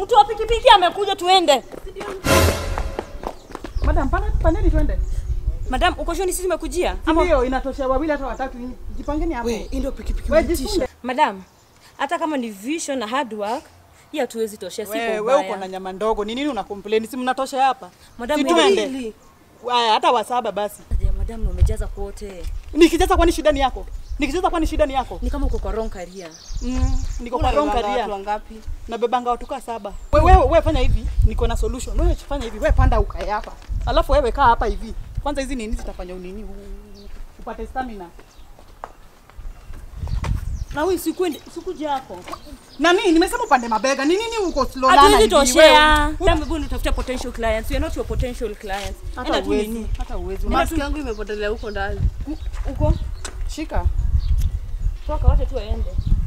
Mtu wa pikipiki amekuja, tuende. Madam, pana pandeni twende. Madam, uko sure ni sisi tumekujia? Ama Ndio inatosha wawili hata watatu. Jipangeni hapo. We, hii ndio pikipiki Wewe umetisha. jifunge. madam, hata kama ni vision na hard work, hii hatuwezi toshea, si Wewe kwa wewe uko ubaya. na nyama ndogo. Ni nini una complain? Si mnatosha hapa? Madam, Si wewe tuende. hili. Haya, hata wasaba basi. Ya, madam, na umejaza kote. Nikijaza kwani shida ni yako? Nikijaza kwani shida ni yako? Ni kama uko kwa wrong career. Mm, niko kwa wrong Unabebanga career. watu wangapi? Nabebanga watu kaa saba. Wewe wewe wewe fanya hivi, niko na solution. Wewe fanya hivi, wewe panda ukae hapa. Alafu wewe kaa hapa hivi. Kwanza hizi nini zitafanya unini u- upate stamina. Na wewe sikuende, sikuja hapo. Na nini nimesema upande mabega. Ni nini uko slow lana Hatuwezi hivi? toshea. Wewe- Madam, hebu nitafuta potential clients. We are not your potential clients. Hata Enda tu uwezi, nini? hata uwezi. Mask yangu imepotelea huko ndani. Uko? Shika. Toka, wacha tu aende.